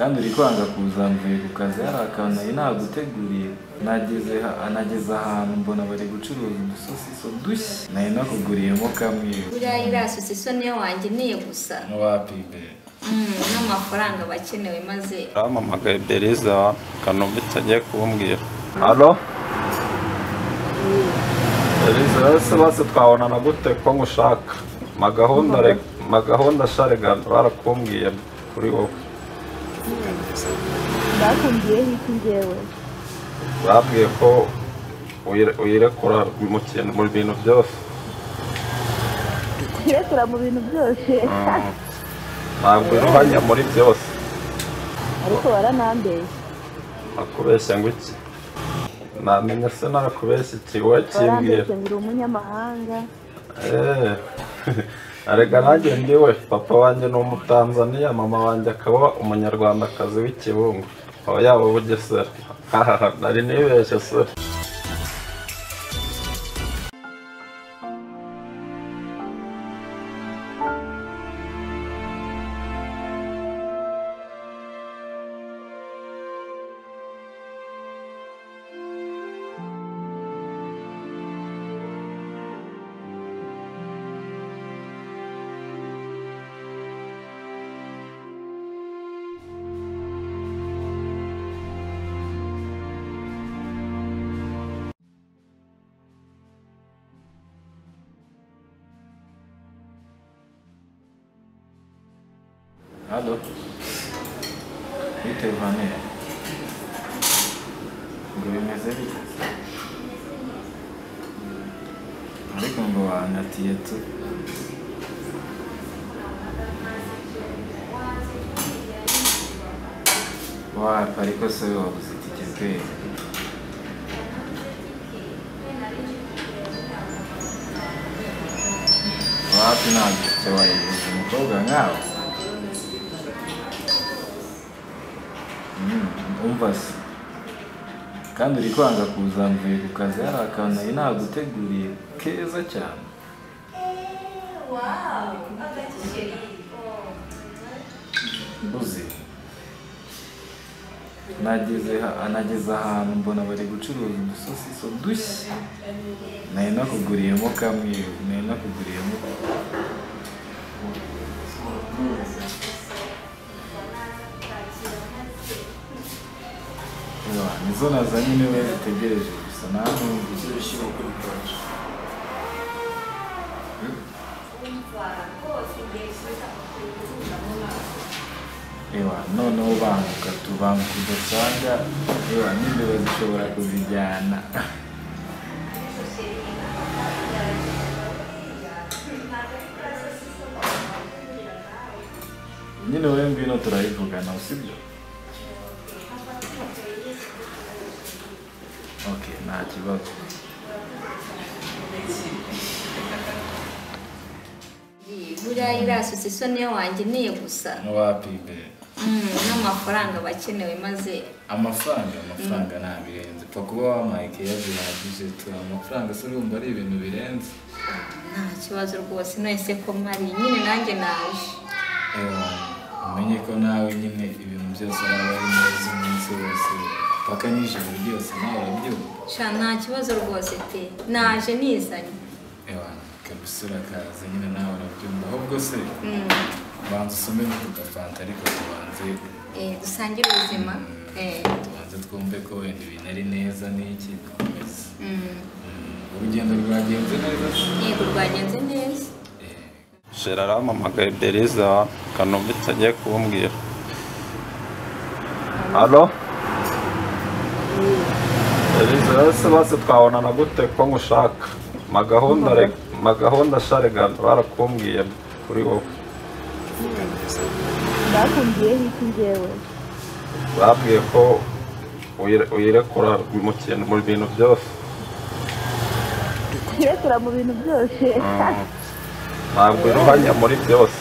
kandi uri kwanga kuza mvuye ku kazi hari akantu nari naguteguriye nageze ha- nageze ahantu mbona bari gucuruza udusosiso dushya nari nakuguriyemo kamwe buriya iriya sosiso niyo wangeneye gusa ntiwapibe Mm, n'amafaranga aba akenewe maze bampamagaye beriza kanumba itagiye kumbwira halo beriza bose bose twabonana gute ko ngushaka magahunda re- magahunda sharegana barakumbwiye kuri wowe bakubwiyeho iki njyewe babwiye ko uyire- uyirekura mu kintu mu bintu byose kuyirekura mu bintu byose Mm. ntabwo iruhanya muri byose ariko baranambeshya nakubeshya ngo iki namenye se nakubeshya iki wowe kimbwira barambeshya ngo uri umunyamahanga Eh, Erega nanjye ndiwe papa wanjye ni umutanzaniya mama wanjye akaba umunyarwandakazi w'ikibungo aho yaba bugesera hahaha nari nibeshye se hano bitewe hano ngo bimeze bite ariko ngo wangatiye tu wapa ariko se we wabuze itike pe wapi ntabwo itike wayibuze umukobwa nkawe Mm, umva se kandi uri kwanga kuza mvuye ku kazi hari akantu nari naguteguriye keza cyane uzi nageze ha- nageze ahantu mbona bari gucuruza udusosiso dushya nari nakuguriyemo kamwe nari nakuguriyemo Ewa, nizo nazanye niwe zitegereje gusa nawe uzishyira ukuri kwacu Ewa, noneho banguka tubanguka udasanga ewa n'imbeba zishobora kuzijyana nyine wowe ngwino turayivugana usibyo ok nta kibazo buriya iriya sosiso niyo wangeneye gusa ntiwapibe Mm, n'amafaranga aba akenewe maze amafaranga amafaranga nta birenze pfa kuba wampaye keya bihagije tu amafaranga se urumva ari ibintu birenze nta kibazo rwose nahise ko mpari nyine nanjye naje Ewa, umenye ko nawe nyine ibintu byose waba ari neza umunsi wose paka n'ijoro ryose nawe urabyumva sha nta kibazo rwose pe naje nizanye ewa kabisa urakaza nyine nawe urabyumva ahubwo se Mm, banza usome ku gafanta ariko tubanze eh, dusangire ubuzima eh, tubanze twumve ko wenda ibintu ari neza n'iki dukomeze mm, Mm, urugendo rwagenze neza se? yego rwagenze neza Eh, shera arampamagaye beriza kanumba itagiye kumbwira halo beriza bose bose twabonana gute ko ngushaka magahunda re- magahunda sharegana barakumbwiye kuri wowe bakubwiyeho iki njyewe babwiye ko uyire- uyirekura mu kintu mu bintu byose kuyirekura mu bintu byose Mm. ntabwo iruhanya muri byose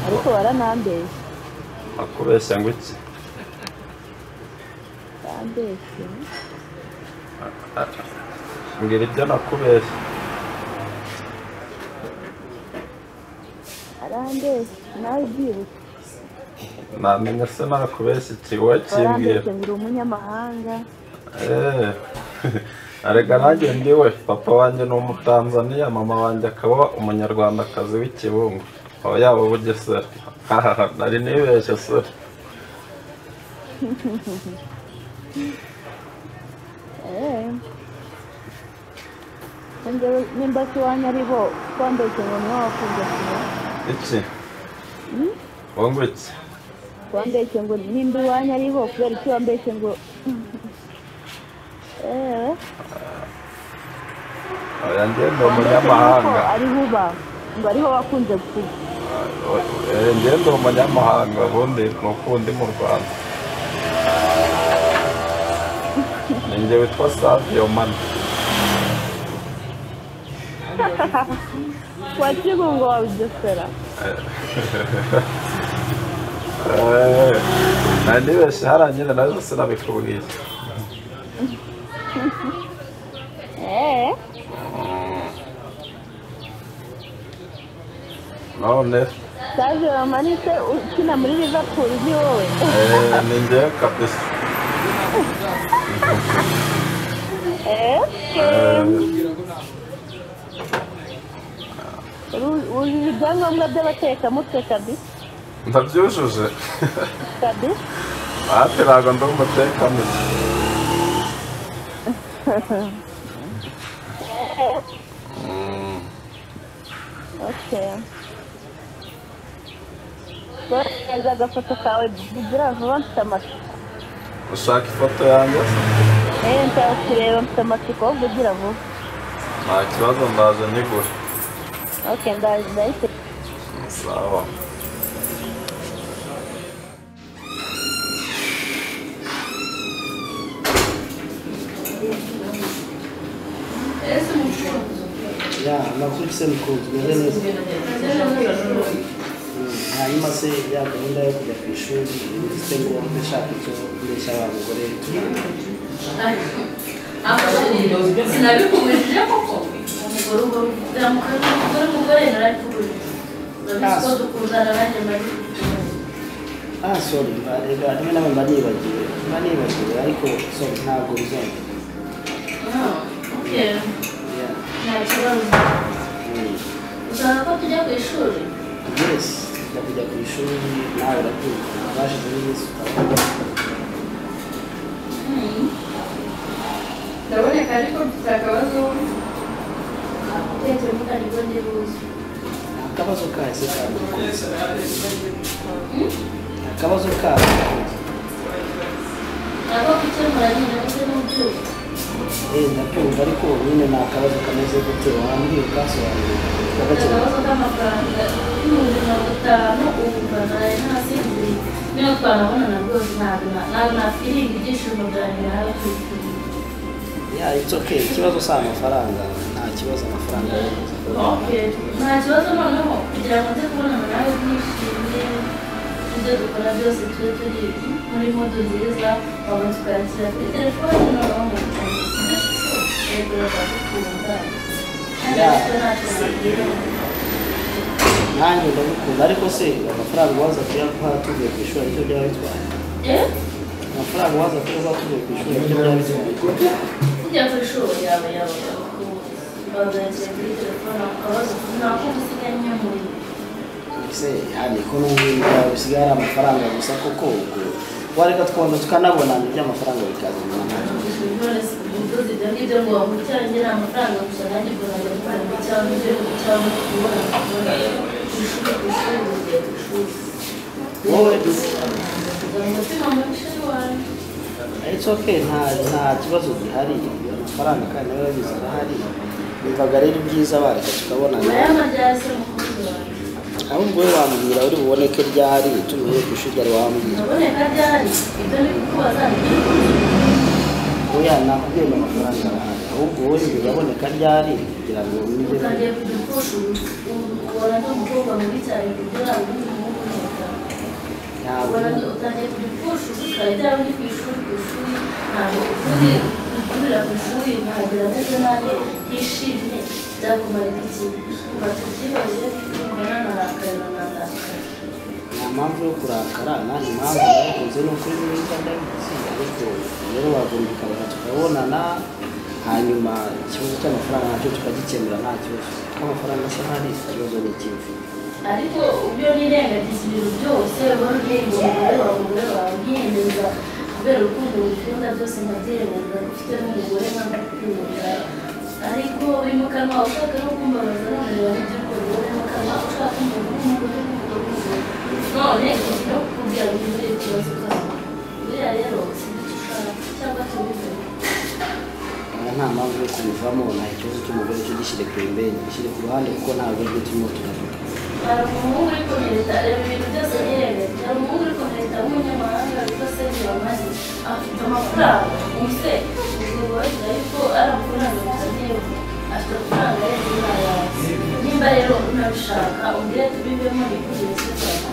ariko baranambeshya nakubeshya ngo iki barambeshya mbwira ibyo nakubeshya arambeshya nawe ubyibutse namenye se nakubeshya ikiwe arambeshya kimbwira ngo uri umunyamahanga Eh, erega nanjye ndiwe papa wanjye ni umutanzaniya mama wanjye akaba umunyarwandakazi w'ikibungo aho yaba bugesera hahaha nari nibeshye se eee njyewe nimba si iwanyu ari bo twambeshye ngo niwe wakunze kumwe iki wungu iki twambeshye ngo nimba iwanyu ari bo kubera iki wambeshye ngo eee oya njye ndi wambeshye umunyamahanga ko ari buba ngo ariho wakunze kuba Eh, njye ndi umunyamahanga ubundi ni uko ndi mu rwanda ni njye witwa savio mani wakiga ngo wawugesera Eh, nta nibeshye haranyine nazo sinabikubwiye eee none saje wamanitse ukina muri liverpool ni wowe eh, ni njyewe kabisa eee Eh, wujuje ibyangombwa by'abatekamutwe kabisa ndabyujuje kabisa ati ntabwo ndi umutekamutwe Mm, Okay. Bohereza agafoto kawe bugira vuba mfite amatsiko. ushaka ifoto yanjye Eh nshaka kureba mfite amatsiko wo kugira vuba. nta kibazo ndaje nyigure Okay ndaje ndahise. sawa ya nakurikize mukunzi meze neza Mm, hanyuma se ya gahunda yo kujya ku ishuri ifite ngo ndashaka icyo mbeshya wa mugore sinabikubujije koko umugore ubwo biramukanya umugore umugore narabikubujije urabizi ko dukundana nanjye ndabikubujije ah sorry mba- reka rimwe na rimwe mba nibagiwe mba nibagiwe ariko sorry ntabwo bizongera oke Yeah. nta kibazo Mm. ushaka ko tujya ku ishuri yes tujya kujya ku ishuri nawe urabyumva abashizeho iminsi utabona ndaboneka ariko mfite akabazo atekereza aribwo ndibuze akabazo kayo se kawe mukunzi akabazo kawe mukunzi ntabwo gukemura nyine ndetse n'ubyibushye Eh, ndabyumva ariko nyine ni akabazo kameze gute wambwiye ukasobanurira ugakemura akabazo k'amafaranga ibihumbi mirongo itanu ubu mba naraye ntasinziriye niyo twanabonana rwose ntabwo na- ntabwo nakwirinda ibyishimo byanjye nawe kwishyura ya it's okay ikibazo si amafaranga nta kibazo amafaranga yageze. nta kibazo noneho kugira ngo nze kubonana nawe twishimye ibyo dukora byose tube turi muri modo nziza wabona tukakira kuri telefone noneho mu bikorwa bakakunda Yeah. nanjye ndagukunda ariko se amafaranga waza kuyaguha tuvuye ku ishuri aricyo byaba bitwaye amafaranga waza kuyaguha tuvuye ku ishuri aricyo byaba bitwaye kujya ku ishuri yawe yawe bagakira kuri telefone bakabaza ukuntu nakumva usiganye muri se yani ko n'ubundi bisigaye ari amafaranga gusa koko ubwo wareka twonda tukanabonana iby'amafaranga bikazana ntabwo ibyo ngibyo ngo wamucyanye ni amafaranga gusa nanjye ubwo najya gukora cyangwa igihugu cyangwa kubona kubona ku ishuri ku ishuri ugiye ku ishuri wowe kugira ngo umutima mwinshi wanjye it's okay nta nta kibazo gihari amafaranga kandi nawe urabizi arahari bivaga rero ibyiza bareka tukabonana aya majyasi umukunzi wanjye ahubwo wowe wambwira uri buboneke ryari tumiwe ku ishuri ryari wambwira naboneka ryari ibyo ni kukubaza ni iby'urukundo oya nakubwiye ngo amafaranga arahari ahubwo wowe ntibaboneka ryari kugira ngo wumve utangiye kujya upfusha ubona ndi umukobwa mubi cyane kuburyo yaba undi muhungu n'umugabo ntabwo ubona utangiye kujya upfusha ubusitani ryaba uri ku ishuri ku ishuri ntabwo ukuri ukurira ku ishuri ntabwo ameze nabi ntishimye byakumara iki kuva tubyibaze kumva nanarakarana impamvu yo kurakara nanjye impamvu narakoze ni ukuri neza ndabitsinda ariko rero wagumbika tukabonana hanyuma ikibazo cy'amafaranga nacyo tukagikemura nta kibazo kuko amafaranga asa nk'ari ikibazo ni ikibi ariko ubyo nirengagiza ibintu byose wari urenga umugore wawe umugore wawe ubyemeza kubera urukundo ngukunda byose nkabyirengagiza ko ufite n'umugore nkagukunda ariko uri mu kanwa ushaka no kumbabaza none wawe iby'urukundo uri mu kanwa ushaka umuntu w'umugore w'umugore none no kukubwira ngo ugire ikibazo ukaza buriya rero sinzi icyo ushaka cyangwa tubivuge aha nta mpamvu yo kubivamo nta ikibazo cy'umugore cyo gishyire ku imbere gishyire ku ruhande kuko ntabwo aribyo turimo turavuga hari umuhungu uri kumureta reba ibintu byose yirebera hari umuhungu uri kumureta w'umunyamahanga witwa serge bamaze afite amafaranga umuse ubwobogira yuko ari amafaranga mutagewe afite amafaranga yari yayawe nimba rero unabishaka umbwire tubivemo bikugire cyane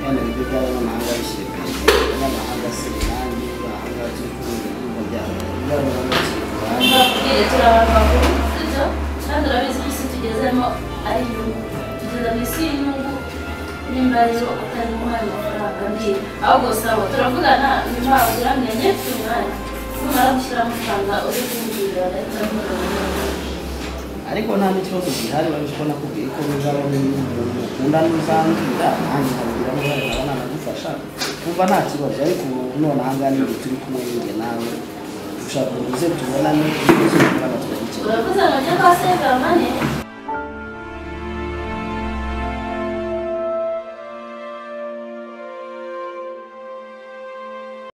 hano ibigo by'abanyamahanga bishyire ku imbere abanyamahanga se nanjye bahanga turi kumwe ibyumba byabo byabona bishyire ku ruhande mbabwire turi abantu bakuru sibyo kandi urabizi ko isi tugezemo ari inyungu tugeze mu isi y'inyungu nimba rero utari umuhaye amafaranga mbwira ahubwo saba turavugana nyuma uramenye ku mwanya numara gushyira amafaranga uri kumbwira leta ariko nta n'ikibazo gihari bari kubona ko ko muzaba mukunda n'uzambwira nanjye nkabwira ngo nkaba nanagufasha kumva nta kibazo ariko ubu none aha ngaha nibwo turi kumwe ninjye nawe ushaka ngo uze tubonane ibibazo by'umwana tugakemura uravuze ngo njye kwa segamane